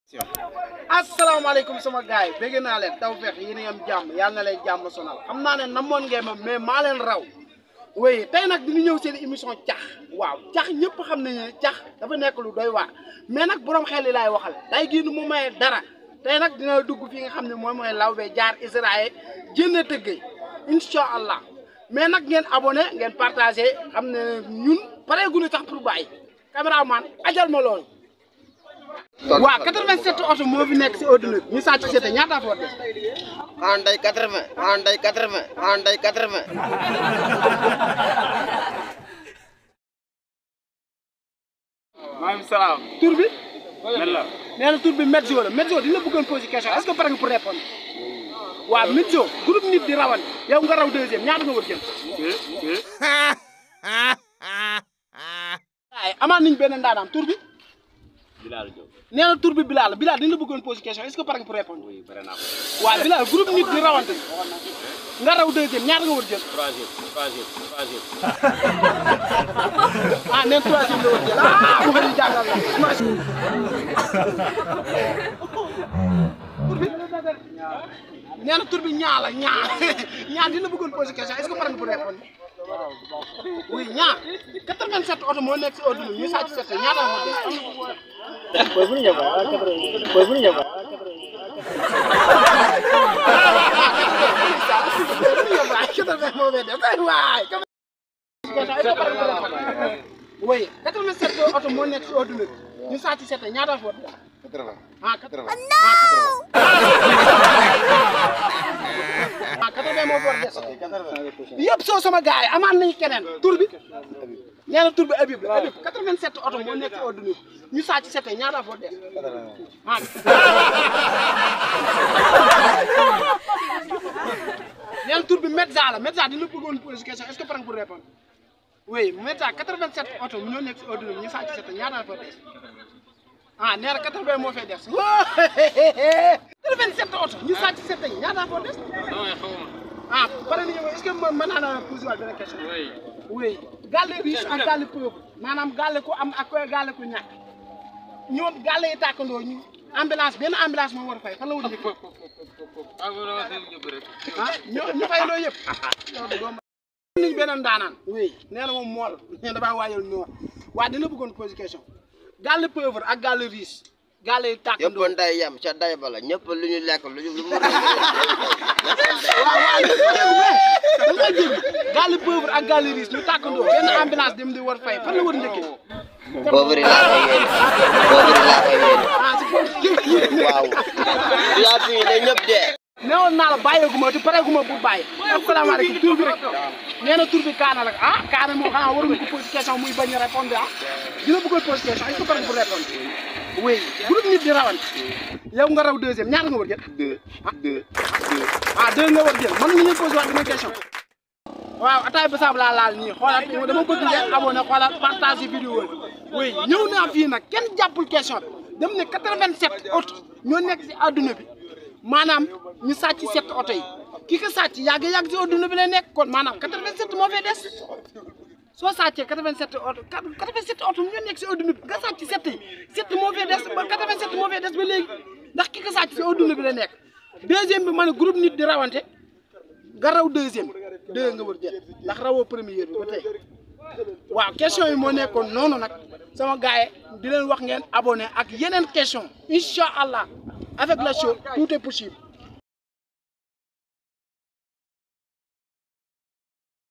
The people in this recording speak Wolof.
asalaamaaleykum sama gars yi bëgg naa leen taw feex yéen a am jàmm yàlla na leen jàmm sonal xam naa ne namoon ngeen ma mais maa leen raw oui tey nag dina ñëw seen émission cax waaw cax ñëpp xam nañu ne cax dafa nekk lu doy waar mais nag borom xel yi laay waxal tey gii nu mu maye dara tey nag dina dugg fi nga xam ne mooy mooy lawbe jaar Israël jënd tëggee incha allah mais nag ngeen abonné ngeen partagé xam ne ñun pareeguñu tax pour bàyyi caméraman ajal ma loolu. waaw 87 oto moo fi nekk si adduna bi ñu sàcc seete ñaata foo def xanaa day quatre-vingt xanaa day quatre-vingt xanaa day quatre-vingt maaleykum salaam. tur bi nan la. nee na tur bi Medzo la Medzo dina bëggoon poser question est-ce que pare nga pour répondre waaw Medzo groupe nit di rawan yow nga raw deuxième ñaata nga war jël waaye amaan nañ benn ndaanaam tur bi Bilal Diop. nee na tur bi Bilal la Bilal dina bëggoon poser question est-ce que pare nga pour répondre oui pare naa ko. waaw Bilal groupe nit di rawante nga raw deuxième ñaata nga war jël troisième troisième troisième. ah neen troisième la war jël ah bu ñu jàngal la tur bi nee na tur bi ñaa la ñaa ñaa dina bëggoon poser question est-ce que pare nga pour répondre oui ñaa 87 oto moo nekk si oto bi ñu sàcc seet ñaata nga def oui 87 oto moo nekk si adduna bi ñu sàcc seet ñaata foot ah 80 ah 80 moo foot des yëpp soo sama gars yi amaan nañu keneen tur bi nee na tur bi Habib la Habib 87 oto moo nekk si adduna bi ñu sàcc seet ñaata foot des ah nee na tur bi Medza la Medza dina bëggoon poser question est-ce que pare nga pour répondre oui Medza 87 oto ñoo nekk si adduna bi ñu sàcc seet ñaata foot des ah nee na 80 moo fay des 87 oto ñu sàcc seet ñaata foot des ah pare nañu est-ce que mën naa la poser waat benn question oui. oui gàlle riche ak gàlle pauvre maanaam gàlle ku am ak gàlle ku ñàkk ñoom gàlle yi tàkkandoo ñu ambulance benn ambulance moo war a fay fan la war a njëkk ah ma la waxee ñëpp rek. ah ñoo ñu fay loo yëpp niñ beneen daanaan oui nee na moom mool nee damaa waajal noor waaye dina bëggoon poser question gàlle pauvre ak gàlle riche gàlle yi yëpp tàkkandoo nday yem ca day ba la ñëpp lu ñu lekk lu ñu lu mu waaw waaw da nga jël gàlle pauvre ak gàlle riche ñu tàkkandoo benn ambulance dem di war fay fan la war a njëkkee pauvre laa koy yéene pauvre laa koy yéene ah si foofu waaw yaa fi ne ñëpp dee newoon naa la bàyyeeguma te pareeguma bu bàyyi asalaamaaleykum tur bi rek nee na tur bi kaana la ah kaana moom xanaa waruñu ko poser question muy bañ a répondre ah dina bëggoon poser question est-ce que pare nga pour répondre oui groupe nit di rawante yow nga raw deuxième ñaata nga war jël deux deux ah deux nga war jël mën nañu poser waat beneen question waaw ataay ba saabu laa laal nii xoolaat dama bëgg ngeen abonné xoolaat partage vidéo yi oui ñëw naa fii nag kenn jàppul question bi dem ne 87 oto ñoo nekk si adduna bi maanaam ñu sàcc sept oto yi ki ko sàcc yàgg yàgg si adduna bi lay nekk kon maanaam 87 moo fay des soo sàccee 87 oto 87 oto ñoo nekk si adduna bi nga sàcc sept yi sept moo fay des ba 87 moo fay des ba léegi ndax ki ko sàcc si adduna bi la nekk deuxième bi ma ne groupe nit di rawante nga raw deuxième deux nga war jël ndax rawoo première bi ba tey waaw question yi moo nekkoon noonu nag sama gars yi di leen wax ngeen abonné ak yeneen question incha allah avec la show tout est possible